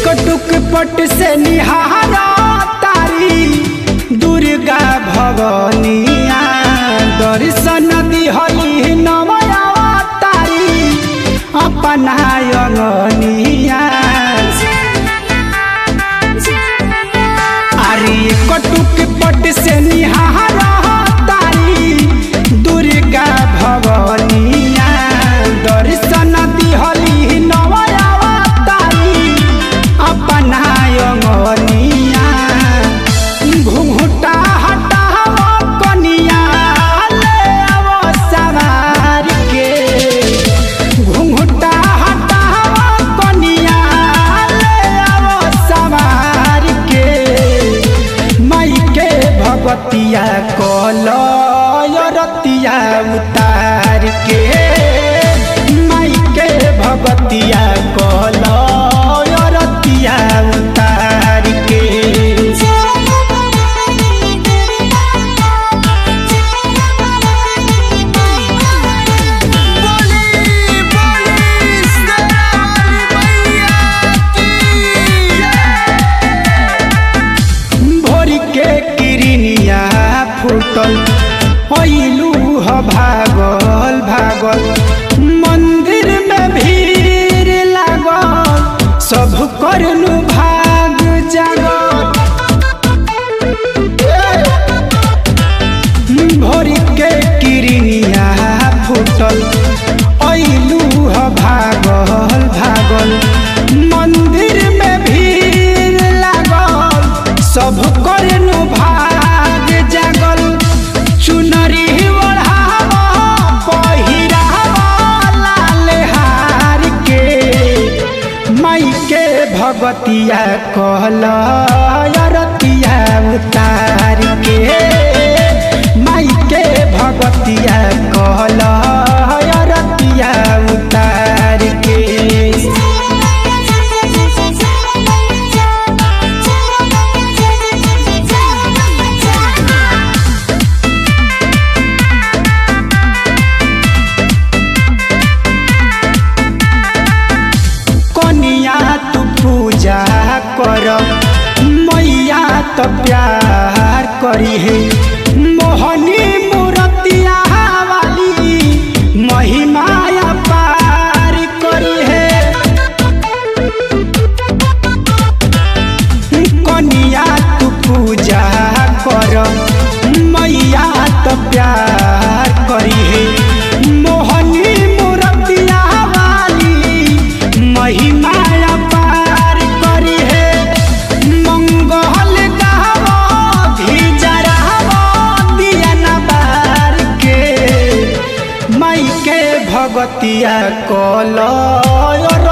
कटुक पट से निहारा तारी दुर्गा भवनिया दर्शन दिहली नवया तारी अपना अंगनिया अरे कटुक पट से निहारा तारी दुर्गा भवनिया दर्शन दिहली नवया तारी अपना अंगनिया घुंघटा हटाव कनिया ले आवो सवार के घुंघटा हटाव कनिया ले आवो सवार के माई के भगवतिया कलयरतिया उतार के माई के भगवतिया कलयरतिया उतार के बोली बोली शेरावाली मैया की भोर के किरनिया फूटल पैलू ह भागल भागल मंदिर में भीड़ लागल सब करनु भाग जागल भोर के किरनिया फूटल ऐलू ह भागल भागल मंदिर में भीड़ लागल सब करनु भाग जागल चुनरी ओढ़ाव पहिराव लाल हार के माई के भगवतिया कहल अरतिया उतार के माई के भगवतिया कहल अरतिया उतार के कनिया तू पूजा कर मैया तो प्यार करी है मोहनी मूर्तिया वाली महिमाया पार करी है कनिया तू पूजा कर मैया तो प्यार करी है मोहनी मूर्तिया वाली महिमाया पार करी है मंगल गावो भिजरावो दिया न बार के माई के भगतिया कल